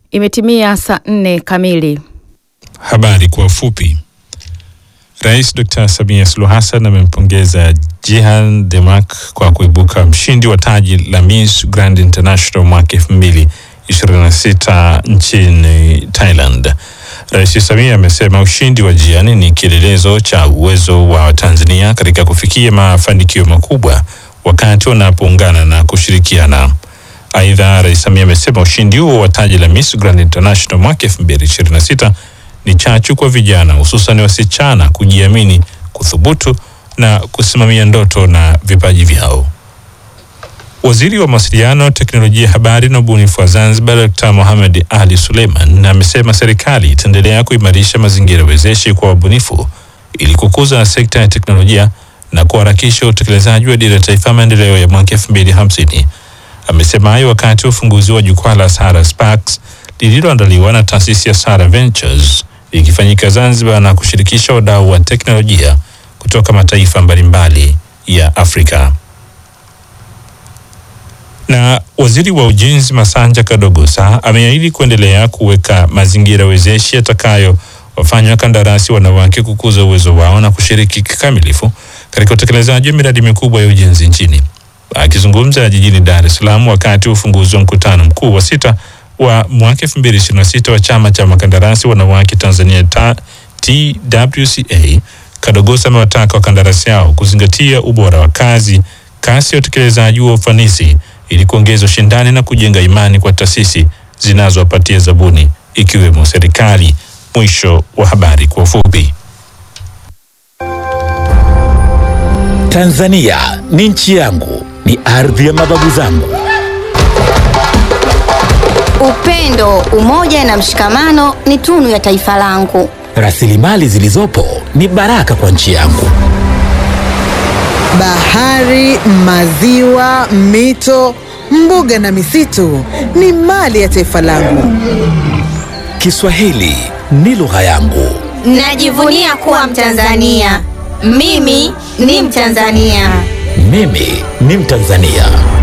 Imetimia saa nne kamili. Habari kwa ufupi. Rais Dr. Samia Suluhu Hassan amempongeza Jihan Demak kwa kuibuka mshindi wa taji la Miss Grand International mwaka 2026 nchini Thailand. Rais Samia amesema ushindi wa Jihan ni kielelezo cha uwezo wa Tanzania katika kufikia mafanikio makubwa wakati wanapoungana na kushirikiana. Aidha, Rais Samia amesema ushindi huo wa taji la Miss Grand International mwaka 2026 ni chachu kwa vijana hususan wasichana kujiamini, kuthubutu na kusimamia ndoto na vipaji vyao. Waziri wa Mawasiliano, Teknolojia ya Habari na Ubunifu wa Zanzibar, Dr. Mohamed Ali Suleiman amesema serikali itaendelea kuimarisha mazingira wezeshi kwa wabunifu ili kukuza sekta ya teknolojia na kuharakisha utekelezaji wa dira ya taifa maendeleo ya mwaka 2050. Amesema hayo wakati wa ufunguzi wa jukwaa la Sahara Sparks lililoandaliwa na taasisi ya Sahara Ventures likifanyika Zanzibar na kushirikisha wadau wa teknolojia kutoka mataifa mbalimbali ya Afrika. Na waziri wa ujenzi Masanja Kadogosa ameahidi kuendelea kuweka mazingira wezeshi yatakayo wafanya wakandarasi wanawake kukuza uwezo wao na kushiriki kikamilifu katika utekelezaji wa miradi mikubwa ya ujenzi nchini. Akizungumza jijini Dar es Salaam wakati wa ufunguzi wa mkutano mkuu wa sita wa mwaka 2026 wa chama cha makandarasi wanawake Tanzania ta, TWCA, Kadogosa amewataka wakandarasi hao kuzingatia ubora wa kazi, kasi ya utekelezaji wa ufanisi ili kuongeza ushindani na kujenga imani kwa taasisi zinazowapatia zabuni ikiwemo serikali. Mwisho wa habari kwa ufupi. Tanzania ni nchi yangu, ni ardhi ya mababu zangu. Upendo, umoja na mshikamano ni tunu ya taifa langu. Rasilimali zilizopo ni baraka kwa nchi yangu. Bahari, maziwa, mito, mbuga na misitu ni mali ya taifa langu. Kiswahili ni lugha yangu. Najivunia kuwa Mtanzania. Mimi ni Mtanzania. Mimi ni Mtanzania.